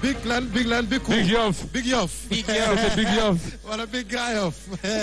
big lan big lan big Big Yoff. big Yoff Big Yoff. C'était Big Yoff. wala big Grand Yoff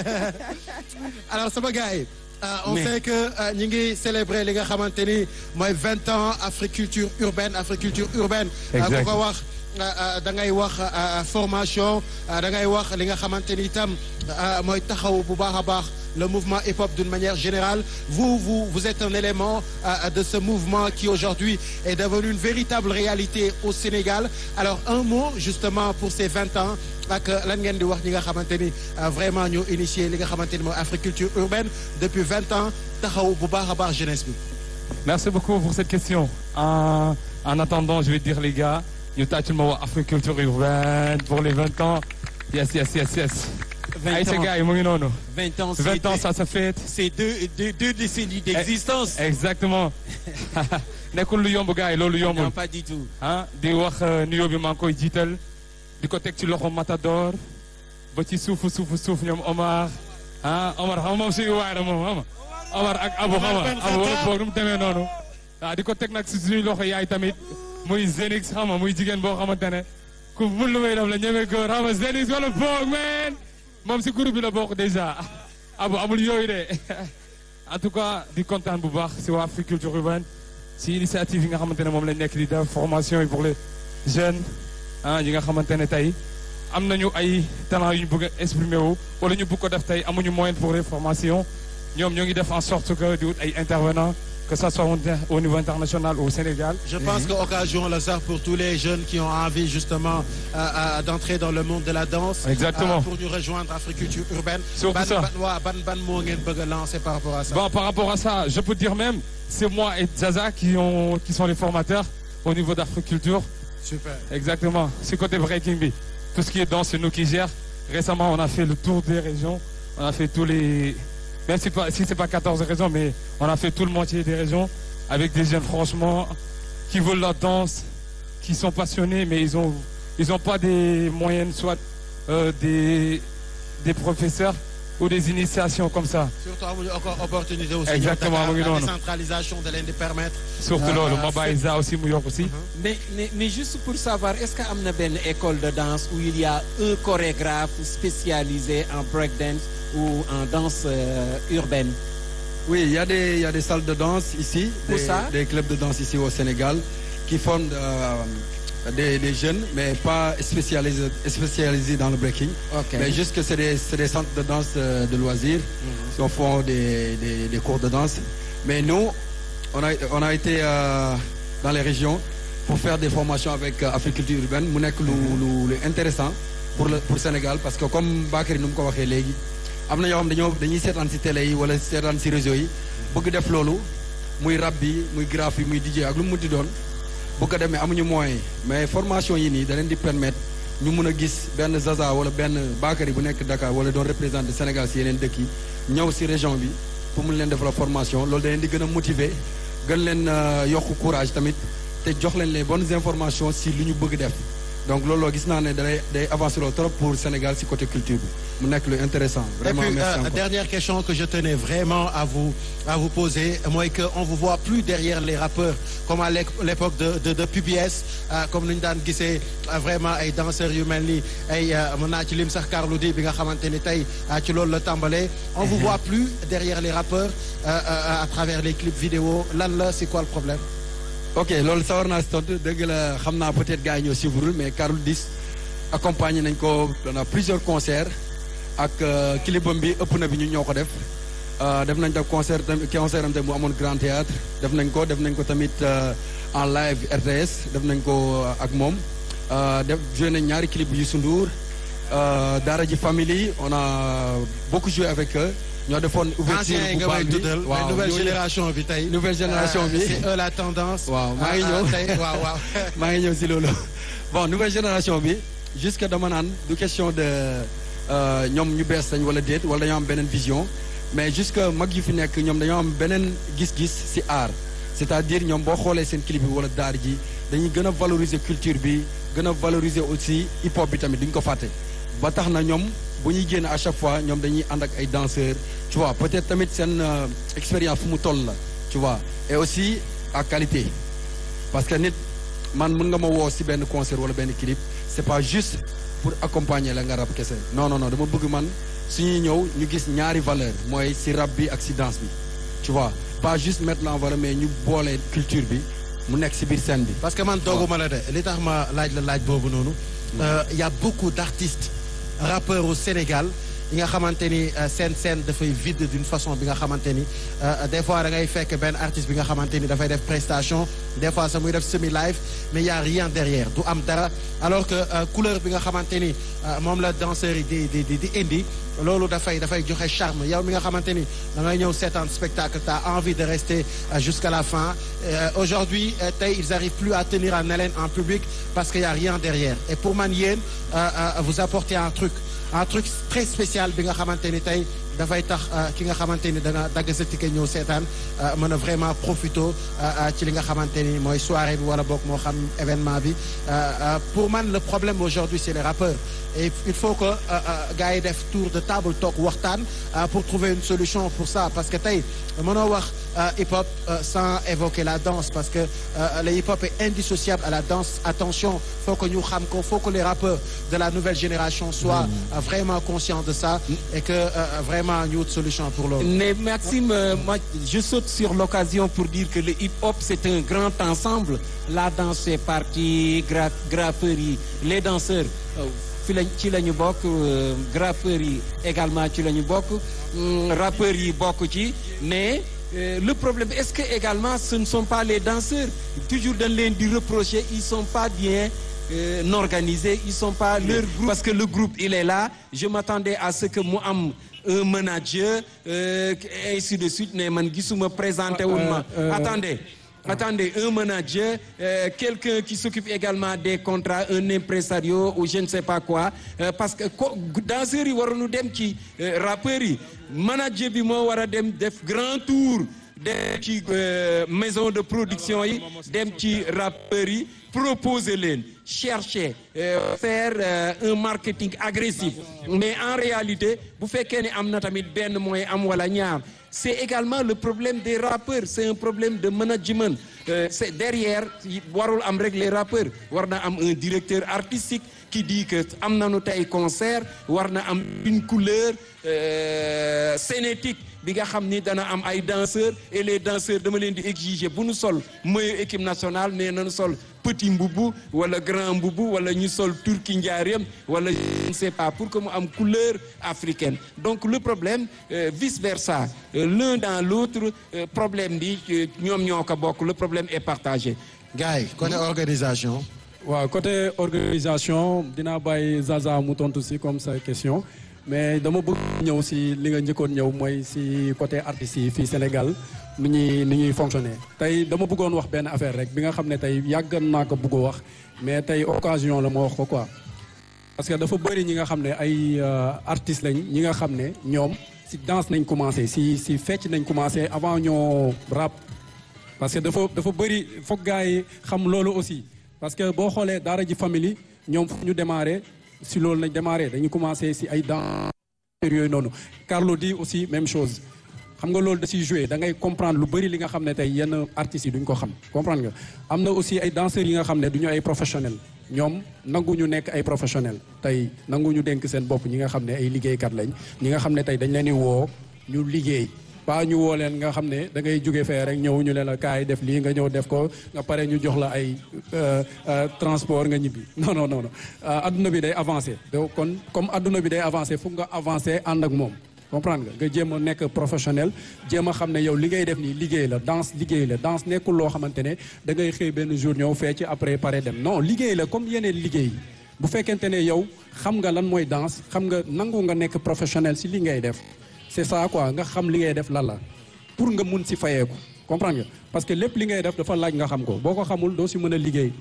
alors sama gars yi euh, on Mais- sait que euh, ñi ngi célébrer li nga xamante ni mooy vingt ans Africulture urbaine Africulture urbaine euh, ku Exact. ko wax euh, euh, da ngay wax euh, formation euh, da ngay wax li nga xamante ni itam euh, mooy taxaw bu baax a baax le mouvement hip-hop d'une manière générale vous vous vous êtes un élément euh, de ce mouvement qui aujourd'hui est devenu une véritable réalité au Sénégal alors un mot justement pour ces vingt ans ak lan ngeen di wax ñi nga xamante ni euh, vraiment ñoo initié li nga xamante ni mooy Africulture urbaine depuis vingt ans taxaw bu baax a baax jeunesse bi. Merci beaucoup pour cette question. En, en attendant, je vais dire les gars, ñu tàccul ma wax Africulture urbaine pour les 20 ans. Yes, yes, yes, yes. 20 Ay, ces ans. gars yi mu ngi noonu. 20 ans, c'est 20 ans, deux- ça se fête. c'est deux, deux, deux décennies d'existence. Exactement. nekkul lu yomb gars yi loolu yombul. Non, pas du tout. ah di wax euh, nuyoo bi maa ngi koy jiital di ko teg ci loxo Matador ba ci suufu suufu suuf ñoom Omar ah Omar xam nga moom suñu waay la moom xam nga Omar ak Abu xam nga Abu wala boog nu mu demee noonu ah di ko teg nag si suñu loxo yaay tamit muy Zenix xam nga muy jigéen boo xamante ne ku mun lu may def la ñeme góor xam nga Zenix wala boog man moom si groupe bi la bokk déjà Abu amul yooyu de en tout cas di kontaan bu baax si waa Africulture urbaine si initiative yi nga xamante ne moom lañ nekk di def formation yi pour les jeunes ah yi nga xamante ne tey am nañu ay talent yu ñu bëgg a exprimer wu wala ñu bëgg ko def tey amuñu moyen pour les formations ñoom ñoo ngi def en sorte que di wut ay intervenants que ça soit au niveau international ou au Sénégal. Je pense que occasion la sax pour tous les jeunes qui ont envie justement euh, euh, d'entrer dans le monde de la danse. Exactement. euh, pour ñu rejoindre Africulture urbaine. Surtout ban, ça. ban waa ban ban moo ngeen bëgg a lancer par rapport à ça. Bon, par rapport à ça, je peux dire même, c'est moi et Zaza qui, ont, qui sont les formateurs au niveau d'Africulture. Super. Exactement. C'est côté Breaking Bee. Tout ce qui est danse, c'est nous qui gère. Récemment, on a fait le tour des régions. On a fait tous les. Même si, pas, si c'est pas 14 régions, mais on a fait tout le moitié des régions avec des jeunes, franchement, qui veulent la danse, qui sont passionnés, mais ils ont, ils ont pas des moyens, soit euh, des, des professeurs ou des initiations comme ça. surtout amuñu encore opportunité aussi. Exactement, ñëw Dakar, mu ngi la noonu. décentralisation da leen di permettre. Surtout Ah, loolu, ah, ma bàyyi ça aussi mu yokk aussi. Mais, mais, mais juste pour savoir, est-ce qu'il y a une école de danse où il y a un chorégraphe spécialisé en breakdance ou en danse euh, urbaine Oui, il y, a des, il y a des salles de danse ici, Où des, ça des clubs de danse ici au Sénégal qui forment euh, des, des jeunes, mais pas spécialisés, spécialisés dans le breaking. Ok. Mais juste que c'est des, c'est des centres de danse euh, de loisirs qui font des, des, des cours de danse. Mais nous, on a, on a été euh, dans les régions pour faire des formations avec euh, Africulture urbaine. mu nekk lu lu lu intéressant pour le pour Sénégal parce que comme Bakary nu mu ko waxee léegi am na yoo xam dañoo dañuy seetaan si télé yi wala seetaan si réseau yi bëgg def loolu muy rap bi muy graphe yi muy DJ ak lu mu munti doon bu ko demee amuñu moyen mais formation yi nii da leen di permettre ñu mun a gis benn Zaza wala benn Bakary bu nekk Dakar wala doon représenté Sénégal si yeneen dëkk yi ñëw si région bi pour mun leen def la formation loolu da leen di gën a motiver gën leen euh, yokk courage tamit te jox leen les bonnes informations si lu ñu bëgg def donc loolu gis naa ne day day avancer loolu trop pour Sénégal si côté culture bi mu nekk lu intéressant vraiment Et puis, merci euh, encore. dernière question que je tenais vraiment à vous à vous poser mooy que on vous voit plus derrière les rappeurs comme à l'é- l'époque de de de PBS euh, comme ni ñu daan gisee euh, vraiment ay danseurs yu mel ni ay euh, mën naa ci lim sax Carlou D bi nga xamante ni tey euh, ci loolu la tàmbalee. on vous voit plus derrière les rappeurs euh, euh, à travers les clips vidéo lan la c'est quoi le problème. ok loolu sawar naa si tontu dëgg la xam naa peut-être gars yi ñoo suivre mais Carlou D accompagné nañ ko on a plusieurs concerts ak euh, clipam bi ëpp na bi ñu ñoo ko def Euh, def nañ def concert tamit concert am tamit bu amoon grand théâtre def nañ ko def nañ ko tamit euh, en live RTS def nañ ko euh, ak moom Euh, def joué nañ ñaari clip yu Youssou Ndour euh, Daara J Family on a beaucoup joué avec eux ñoo defoon ouverture anciens yi bu nga bal may bi tuddal mais waaw nouvelle ñooñu- génération bi tey. nouvelle génération bi Euh, c'est eux la tendance. Waaw, maa ngi Ah, ah, ñëw. tey waaw waaw. maa ngi ñëw si loolu bon nouvelle génération bi jusque dama naan du question de euh, ñoom ñu bees lañ wala déet wala dañoo am beneen vision mais jusque mag yu fi nekk ñoom dañoo am beneen gis-gis si art c'est-à-dire ñoom boo xoolee seen clip bi wala daar ji dañuy gën a valoriser culture bi gën a valoriser aussi hip hop bi tamit duñ ko fàtte ba tax na ñoom bu ñuy génn à chaque fois ñoom dañuy ànd ak ay danseurs tu vois peut-être tamit seen euh, expérience fu mu toll la tu vois et aussi à qualité parce que nit man mën nga ma woo si benn concert wala benn clip c'est pas juste pour accompagner la nga rap kese non non non dama bëgg man suñuy ñëw ñu gis ñaari valeur mooy si rap bi ak si danse bi tu vois pas juste mettre en valeur mais ñu boole culture bi mu nekk si biir scène bi. parce que man dooguma la de li tax ma laaj la laaj boobu noonu. il y a beaucoup d'artistes rappeurs au Sénégal yi nga xamante ni seen scène dafay vide d'une façon bi nga xamante ni des fois da ngay fekk benn artiste bi nga xamante ni dafay def prestation des fois sax muy def semi live mais y a rien derrière du am dara alors que couleur bi nga xamante ni moom la danseurs yi di di di di indi loolu dafay dafay joxe charme yow mi nga xamante ni da ngay ñëw seetaan spectacle t'as envie de rester jusqu'à la fin aujourd'hui tey ils arrivent plus à tenir en haleine en public parce que y a rien derrière et pour man yéen vous apportez un truc un truc très spécial bi nga xamante ni tey dafay tax ki nga xamante ni dana dagg sa ticket ñëw seetaan mën a vraiment profito ci li nga xamante ni mooy soirée bi wala boog moo xam événement bi pour man le problème aujourd'hui c'est les rappeurs et il faut que gars yi def tour de table toog waxtaan pour trouver une solution pour ça parce que tey mënoo wax hip-hop sans évoquer la danse parce que le hip-hop est indissociable à la danse attention faut que ñu xam ko faut que les rappeurs de la nouvelle génération soient vraiment conscients de ça et que vraiment ñu wut solution pour loolu. mais Maxime moi je saute sur l'occasion pour dire que le hip-hop c'est un grand ensemble la danse fait partie gra graffeurs yi les danseurs fi lañ ci la ñu bokk graffeurs yi également ci la ñu bokk rappeurs yi bokk ci mais euh, le problème est-ce que également ce ne sont pas les danseurs toujours dañ leen di reprocher ils sont pas bien euh, organisés ils sont pas leur groupe parce que le groupe il est là je m'attendais à ce que mu am un manager euh, ainsi de suite mais man gisuma présenté wul ma attendez Attendez, un manager, euh, quelqu'un qui s'occupe également des contrats, un impresario ou je ne sais pas quoi euh, parce que danseurs yi waroon dem ci rappeurs yi manager bi moo war a dem def grand tour dem ci maison de production yi dem ci rappeurs yi proposer leen chercher euh, faire euh, un marketing agressif mais en réalité bu fekkee ne am na tamit benn mooy am wala ñaar c'est également le problème des rappeurs c'est un problème de management euh, c'est derrière warul am rek les rappeurs war na am un directeur artistique qui dit que am nañu tey concert war na am une couleur scénétique bi nga xam ni dana am ay danseurs et les danseurs dama leen di exiger bu nu sol maillot équipe nationale mais nañu sol petit mbubu wala grand mbubu wala ñu sol turki njaareem wala je ne sais pas pour que mu am couleur africaine donc le problème euh, vice versa euh, l'un dans l'autre euh, problème bi ñoom ñoo ko bokk le problème est partagé gars yi côté organisation waaw côté organisation dinaa bàyyi Zaza mu tontu si comme sa question mais dama bëgg ñëw si li nga njëkkoon ñëw mooy si côté artistes yi fii Sénégal ni ñuy ni ñuy fonctionner tey dama bëggoon wax benn affaire rek bi nga xam ne tey yàgg naa ko bëgg a wax mais tey occasion la ma wax ko quoi. parce que dafa bëri ñi nga xam ne ay artistes lañ ñi nga xam ne ñoom si danse nañ commencé si si fecc nañ commencé avant ñoo rap. parce que dafa dafa bëri foog gars yi xam loolu aussi parce que boo xoolee daara ji famille ñoom fu ñu démarré. si loolu lañ démarré dañu commencé si ay dans yooyu noonu Carlou D aussi même chose xam nga loolu da siy joué da ngay comprendre lu bëri li nga xam ne tey yenn artistes yi duñ ko xam comprendre nga am na aussi ay danseurs yi nga xam ne duñu ay professionnels ñoom nanguñu nekk ay professionnels tey nanguñu dénk seen bopp ñi nga xam ne ay liggéeykat lañ ñi nga xam ne tey dañ leen di woo ñu liggéey pas ñu woo leen nga xam ne da ngay jóge fee rek ñëw ñu leen la kaay def lii nga ñëw def ko nga pare ñu jox la ay transport nga ñibbi non non non adduna bi day avancé donc kon comme adduna bi day avancé foog nga avancé ànd ak moom comprendre nga nga jéem a nekk professionnel jéem a xam ne yow li ngay def nii liggéey la danse liggéey la danse nekkul loo xamante ne da ngay xëy benn jour ñëw fee ci après pare dem non liggéey la comme yeneen liggéey bu fekkente ne yow xam nga lan mooy danse xam nga nangu nga nekk professionnel si li ngay def c'est ça quoi nga xam li ngay def lan la pour nga mun si fayeeku comprendre nga parce que lépp li ngay def dafa laaj nga xam ko boo ko xamul doo si mën a liggéey.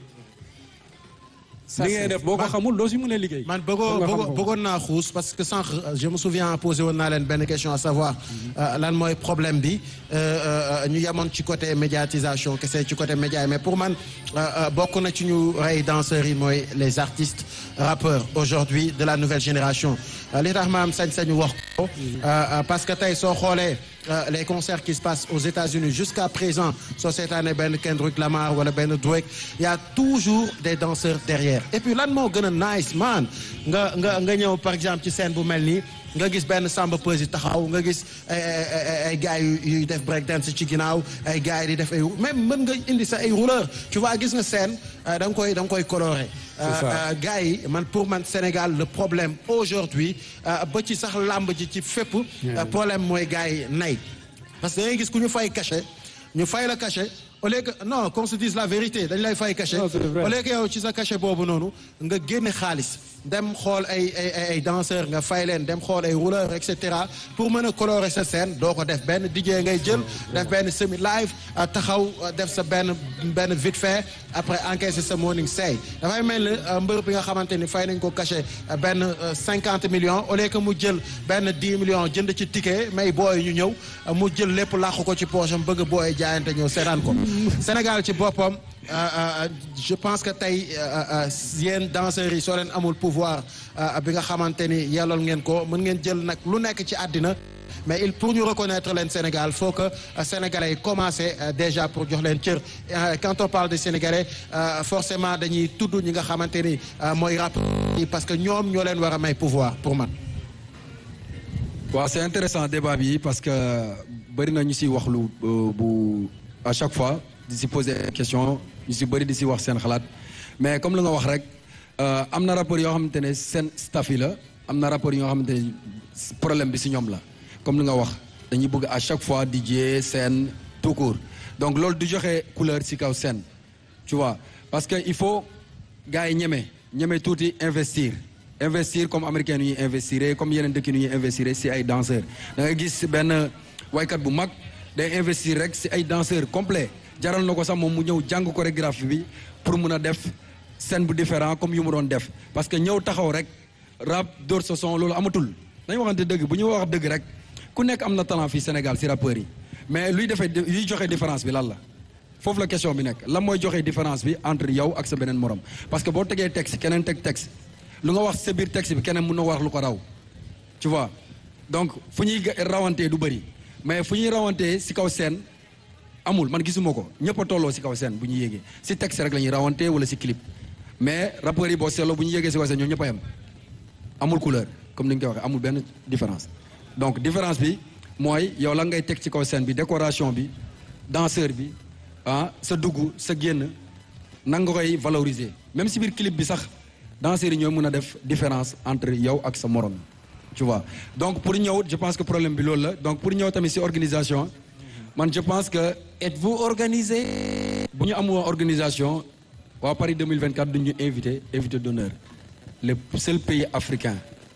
li ngay def boo ko xamul doo si mën a liggéey. man bëggoo bëggoon naa xuus parce que sànq je me souviens posé woon naa leen benn question à savoir lan mooy problème bi ñu yemoon ci côté médiatisation kese ci côté média mais pour man bokk na ci ñu rey danseurs yi mooy les artistes rappeurs aujourd'hui de la nouvelle génération li tax ma am sañ-sañu wax ko parce que tey soo xoolee les concerts qui se passent aux États-Unis jusqu'à présent soo seetaanee benn Kendrick Lamar wala benn Drake y a toujours des danseurs derrière et puis lan moo gën a nice man nga nga nga ñëw par exemple ci scène bu mel nii nga gis benn samba pesi taxaw nga gis ay ay gars yu yuy def break dance ci ginnaaw ay gars yi di def ay même mën nga indi sa ay rouleur tu vois gis nga scène da nga koy da nga koy coloré gars yi man pour man Sénégal le problème aujourd'hui ba ci sax làmb ji ci fépp problème mooy gars yi nay parce que da ngay gis ku ñu fay cachet ñu fay la cachet au lieu que non qu'on se dise la vérité dañ lay fay cachet au lieu que yow ci sa cachet boobu noonu nga génne xaalis dem xool ay ay ay danseurs nga fay leen dem xool ay rouleurs et cetera pour mën a colorer sa scène doo ko def benn DJ ngay jël def benn semi live taxaw def sa benn benn vite fait après encaisser sa morning say dafay mel ni mbër bi nga xamante ni fay nañ ko cachet benn cinquante millions au lieu que mu jël benn dix millions jënd ci ticket may booy ñu ñëw mu jël lépp làqu ko ci poche am bëgg booy jaayante ñëw seetaan ko Sénégal ci boppam je pense que tey yéen danseurs yi soo leen amul pouvoir bi nga xamante ni yellool ngeen ko mën ngeen jël nag lu nekk ci àddina mais il pour ñu reconnaître leen Sénégal faut que sénégalais yi commencé déjà pour jox leen cër quand on parle de sénégalais forcément dañuy tudd ñi nga xamante ni mooy rap yi parce que ñoom ñoo leen war a may pouvoir pour man. waaw c'est intéressant débat bi parce que bëri na ñu si wax lu bu à chaque fois di si poser question ñu si bëri di si wax seen xalaat mais comme lu nga wax rek am na rapport yoo xamante ne seen staff yi la am na rapport yoo xamante ne problème bi si ñoom la comme lu nga wax dañuy bëgg à chaque fois DJ scène tout court donc loolu du joxe couleur si kaw scène tu vois parce que il faut gars yi ñeme ñeme tuuti investir investir comme américain nu ñuy investir comme yeneen dëkk nu ñuy investir si ay danseurs da ngay gis benn waykat bu mag day investir rek si ay danseurs complet jaral na ko sax moom mu ñëw jàng chorégraphie bi pour mun a def scène bu différent comme yu mu doon def parce que ñëw taxaw rek rap dóor sa son loolu amatul dañu waxante dëgg bu ñu wax dëgg rek ku nekk am na talent fii Sénégal si rappeurs yi mais luy defee luy joxe différence bi lan la foofu la question bi nekk lan mooy joxe différence bi entre yow ak sa beneen morom parce que boo tegee texte keneen teg texte lu nga wax sa biir texte bi keneen mën na wax lu ko raw tu vois donc fu ñuy rawantee du bëri mais fu ñuy rawantee si kaw scène amul man gisuma ko ñëpp a tolloo si kaw scène bu ñu yéegee si texte rek la ñuy rawantee wala si clip mais rappeurs yi boo seetloo bu ñu yéegee si kaw scène ñoom ñëpp a yem amul couleur comme ni ñu koy waxee amul benn différence donc différence bi mooy yow la ngay teg ci kaw scène bi décoration bi danseur bi ah sa dugg sa génn nan nga koy valoriser même si biir clip bi sax danseurs yi ñooy mën a def différence entre yow ak sa morom tu vois donc pour ñëw je pense que problème bi loolu la donc pour ñëw tamit si organisation man je pense que êtes-vous organisé bu ñu amul organisation waa Paris 2024 duñu invité invité d'honneur le seul pays africain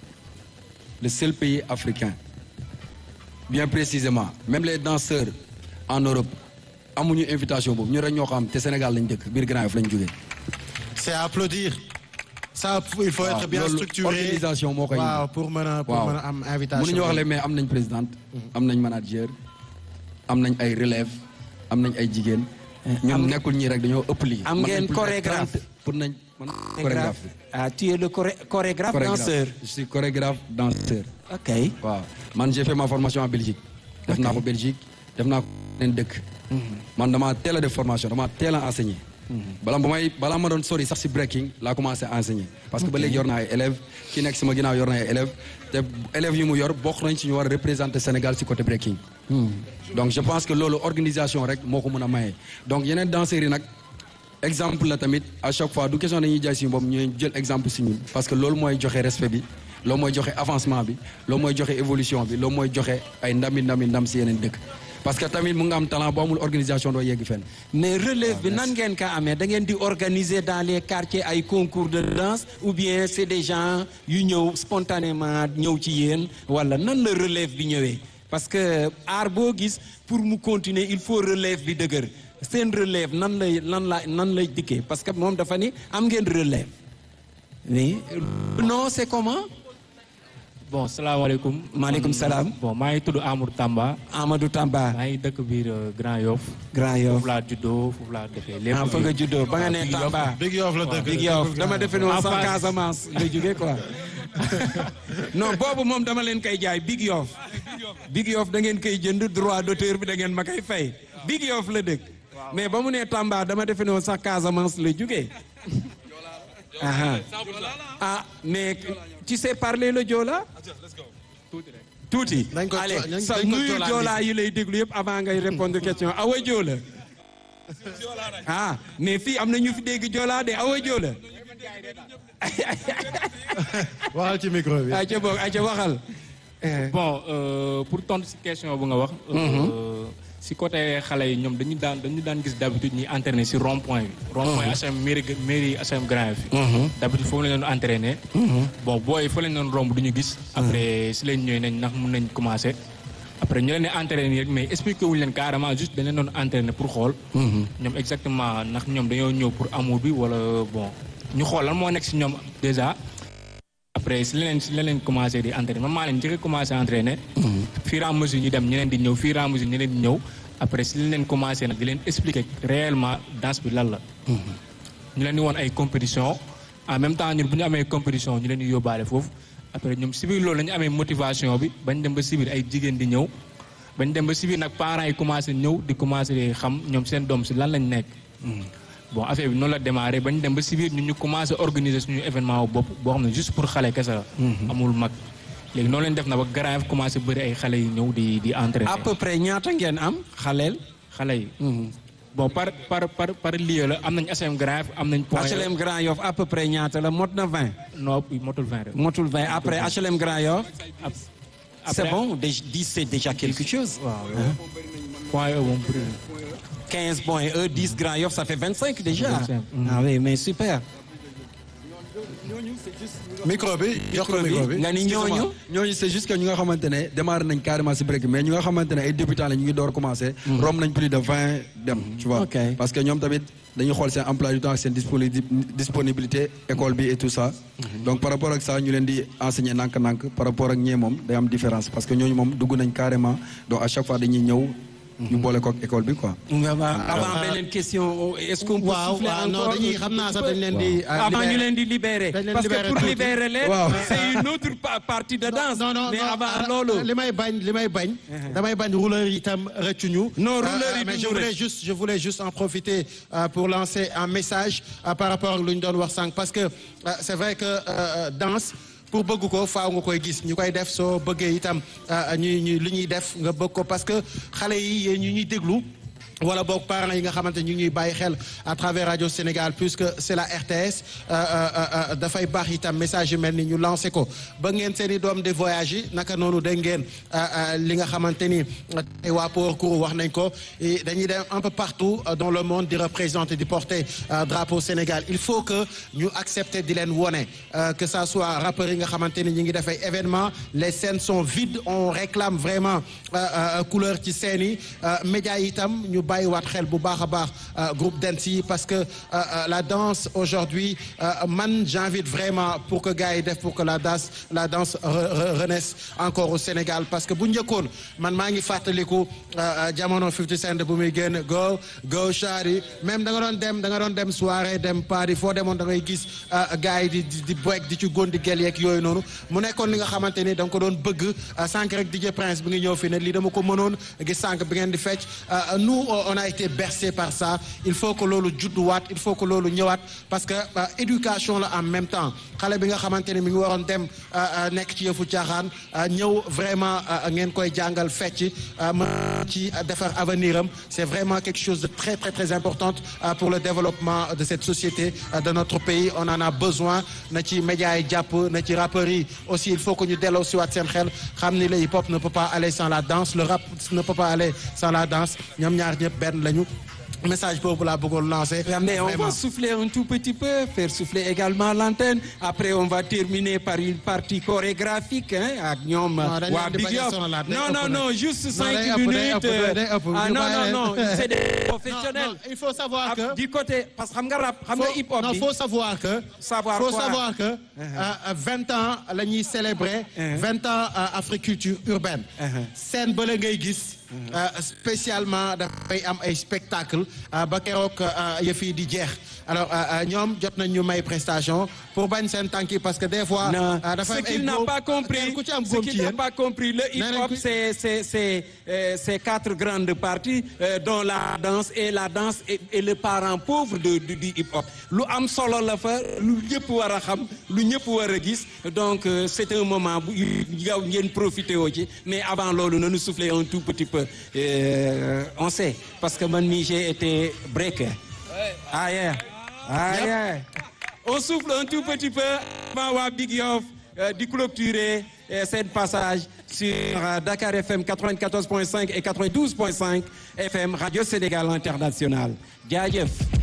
le seul pays africain bien précisément même les danseurs en Europe amuñu invitation boobu ñu rek ñoo xam te Sénégal lañ dëkk biir Grand Yoff lañ jógee c'est à applaudir ça il faut être bien loolu structuré organisation moo koy waaw pour mën a pour waaw mën a am invitation mënuñu wax le mais am nañ présidente am nañ manager am nañ ay relève am nañ ay jigéen ñun nekkul ñii rek dañoo ëpp lii am Mën ngeen nañ plus de chorégraphe. 30 pour nañ man chorégraphe bi ah tu es le choré- chorégraphe chorégraphe danseur je suis chorégraphe danseur ok waaw man j'ai fait ma formation en Belgique def naa ko Belgique def naa ko neen dëkk man dama teel a def formation dama teel a enseigner balaa ba may balaa ma doon sori sax si breaking laa commencé à enseigner parce que ba léegi yor naa ay élèves ki nekk sama ginnaaw yor na ay élèves te élèves yu mu yor bokk nañ ci ñu war a représenter Sénégal si côté breaking donc je pense que loolu organisation rek moo ko mën a maye donc yeneen danseurs yi nag exemple la tamit à chaque fois du question dañuy jaay suñu bopp ñuy jël exemple si ñun parce que loolu mooy joxe respect bi loolu mooy joxe avancement bi loolu mooy joxe évolution bi loolu mooy joxe ay ndami ndami ndam si yeneen dëkk parce que tamit mu nga am talent boo amul organisation doo yegg fenn mais relève bi nan ngeen ko amee da ngeen di organiser dans les quartiers ay concours de danse ou bien c'est des gens yu ñëw spontanément ñëw ci yéen wala nan la relève bi ñëwee parce que aar boo gis pour mu continuer il faut relève bi dëgër seen relève nan lay nan la nan lay dikkee parce que moom dafa ni am ngeen relève oui non c'est comment bon salaamaaleykum. Maaleykum salaam. bon maa ngi tudd Amadou Tamba. Amadou Tamba maa ngi dëkk biir euh, Grand Yoff. Grand Yoff foofu laa juddoo foofu laa defee lépp. ah fa nga juddoo ba nga ne Big Yoff. Tamba Big Yoff la dëgg Big Yoff dama defe ne woon En sax face. Casamance nga jóge quoi non boobu moom dama leen koy jaay Big Yoff Big Yoff da ngeen koy jënd droit d'auteur bi da ngeen ma koy fay Big Yoff la dëkk mais ba mu nee Tamba dama defe ne woon sax Casamance la jógee aha ah mais tu sais parler le Joola tuuti Nañ ko- allez nañ- sa nañ ko nuyu Joola Joola yi lay déglu yëpp avant ngay répondre question awa Joola ah mais fii am na ñu fi dégg Joola de awa Joola waxal ci micro bi. ay ca boog ay ca waxal bon euh, pour tontu si question bu nga wax. euh, si côté xale yi ñoom dañu daan dañu daan gis d'habitude ñuy entraîner si rond point bi. rond point HM mairie mairie HM Grand Yoff. d'habitude foofu la ñu doon entraîner. bon booy fa la ñu doon romb du ñu gis. après si lañ ñëwee nañ ndax mun nañ commencer. après ñu leen di entraîner rek mais expliqué wuñ leen carrément juste dañ leen doon entraîner pour xool. ñoom exactement ndax ñoom dañoo ñëw pour amour bi wala bon ñu xool lan moo nekk si ñoom déjà. après si leneen si leneen commencé di entraîner man maa leen njëkk a commencé entraîner. fur et à mesure ñu dem ñeneen di ñëw fur et à mesure ñeneen di ñëw après si leen commencé nag di leen expliquer réellement danse bi lan la. ñu leen di woon ay compétition en même temps ñun bu ñu amee compétition ñu leen di yóbbaale foofu après ñoom si biir loolu la ñu amee motivation bi bañ dem ba si biir ay jigéen di ñëw bañ dem ba si biir nag parents yi commencé ñëw di commencé di xam ñoom seen doom si lan lañ nekk. bon affaire bi noonu la démarré bañ dem ba si biir ñun ñu commencé organiser suñu événement wu bopp boo xam ne juste pour xale kese la. amul mag léegi noonu lañ def na ba Grand Yoff commencé bëri ay xale yi ñëw di di entraîner. à peu près ñaata ngeen am xaleel xale yi. bon par par par par lieu la am nañ HLM Grand Yoff am nañ. point HLM Grand Yoff à peu près ñaata la mot na 20 non motul 20 rek. motul 20 après HLM Grand Yoff c'est après- bon dé- 10 c'est déjà quelque chose waaw point yooyu moom bëri na. 15 points E 10 Grand Yoff ça fait 25 déjà 25, mhm. ah oui mais super micro bi jox ko micro bi. nga ni ñooñu ñooñu c'est juste que ñu nga xamante ne démarré nañ carrément si break mais ñu nga xamante ne ay débutants la ñu ngi door commencé. romb nañ plus de vingt dem. tu vois Ok. parce que ñoom tamit dañuy xool seen emploi du temps ak seen disponi- disponibilité école bi et tout ça. donc par rapport ak ça ñu leen di enseigner nànk-nànk par rapport ak ñee moom day am différence parce que ñooñu moom dugg nañ carrément donc à chaque fois dañuy ñëw. ñu boole kook école bi quoi. avant beneen question est-ce qu'on peut waaw souffler waaw non encore dañuy xam naa sax dañ leen di. avant ñu leen di libérer Dañ leen parce que libérer pour tuuti. libérer leen Waaw. c'est une autre pa- partie de danse non non mais non, avant ah, loolu li may bañ li may bañ. damay bañ rouleur yi itam rëccuñu. Non, rouleur Euh, yi mais duñu je voulais rëcc. juste je voulais juste en profiter euh, pour lancer un message euh, par rapport ak lu ñu doon wax sànq parce que euh, c'est vrai que euh, danse. pour bëgg ko faaw nga koy gis ñu koy def soo bëggee itam euh, ñuy ñuy li ñuy def nga bëgg ko parce que xale yi yéen ñu ñuy déglu. wala boog parents yi nga xamante ñu ngi ñuy bàyyi xel à travers Radio Sénégal puisque c'est la RTS euh, euh, euh, dafay baax itam message yu mel ni ñu lancé ko ba ngeen seen i doom de voyage yi naka noonu dégg ngeen euh, euh, li nga xamante ni tey waa Port Cour wax nañ ko et dañuy dem un peu partout euh, dans le monde di représenter di porter euh, drapeau Sénégal il faut que ñu accepter di leen wone euh, que ça soit rappeurs yi nga xamante ni ñu ngi def ay événements les scènes sont vides on réclame vraiment euh, euh, couleur ci scènes yi euh, médias yi itam ñu bàyyiwaat xel bu baax a baax euh, groupe dance yi parce que euh, euh, la danse aujourd'hui euh, man j'invite vraiment pour que gars yi def pour que la danse la danse re- re- renaisse encore au Sénégal parce que bu njëkkoon man maa ngi fàttaliku euh, euh, jamono 50 Cent bu muy génn go go shari même da nga doon dem da nga doon dem soirée dem party foo demoon da ngay gis euh, gars yi di di di break di ci góon di gel yeeg yooyu noonu mu nekkoon li nga xamante ni da nga ko doon bëgg euh, sànq rek DJ Prince bi nga ñëw fi ne lii dama ko mënoon gis sànq bi ngeen di fecc euh, nous on a été bercé par ça il faut que loolu judduwaat il faut que loolu ñëwaat parce que euh, éducation la en même temps xale bi nga xamante ni mi ngi waroon dem euh, euh, nekk ci yëfu caaxaan euh, ñëw vraiment euh, ngeen koy jàngal fecc euh, mën ci defar avenir am c'est vraiment quelque chose de très très très important euh, pour le développement de cette société euh, de notre pays on en a besoin na ci médias yi jàpp na ci rappeurs yi aussi il faut que ñu delloo si waat seen xel xam ni le hip hop ne peut pas aller sans la danse le rap ne peut pas aller sans la danse ñoom ñaar ñëpp benn lañu message boobu laa bëggoon lancer. Mais on Vraiment. va souffler un tout petit peu, faire souffler également l'antenne. Après, on va terminer par une partie chorégraphique hein, ak ñoom Non, dañu waa leen di Big bañ a Yoff. sonalaat, day Non, ëpp non, nag. non, juste Non, cinq day ëpp, day minutes. ëpp, day ëpp, Ah ñu non, bàyyi non, non, leen. c'est des Non, professionnels. non, il faut savoir Ah, que. Du côté, parce que xam nga rap, xam nga faut, hip hop non, bi. faut savoir que. Savoir faut quoi? savoir que euh, 20 ans la ñuy célébrer. 20 ans euh, Africulture urbaine. scène ba la ngay gis. euh, spécialement dafay am ay spectacle ba keroog yëf yi di jeex alors ñoom jot nañ ñu may prestation pour bañ seen tànki parce que des fois. non dafa ce am ay qu'il n'a góom- pas compris ku ci am ce góom qu'il ci n'a yéen. pas compris le Nee nañ hip-hop ko- c'est c'est c'est euh, c'est quatre grandes parties euh, dont la danse et la danse est, est le parent pauvre de du, du hip-hop lu am solo la fa lu ñëpp war a xam lu ñëpp war a gis donc euh, c'est un moment bu yow ngeen profité woo ci mais avant loolu nañu souffler un tout petit peu Euh, on sait parce que man mii j'ai été breaker ah yeah ah yeah on souffle un tout petit peu avant waa Big Yoff euh, di clôturer euh, cette passage sur euh, Dakar FM 94.5 et 92.5 FM Radio Sénégal International jaajëf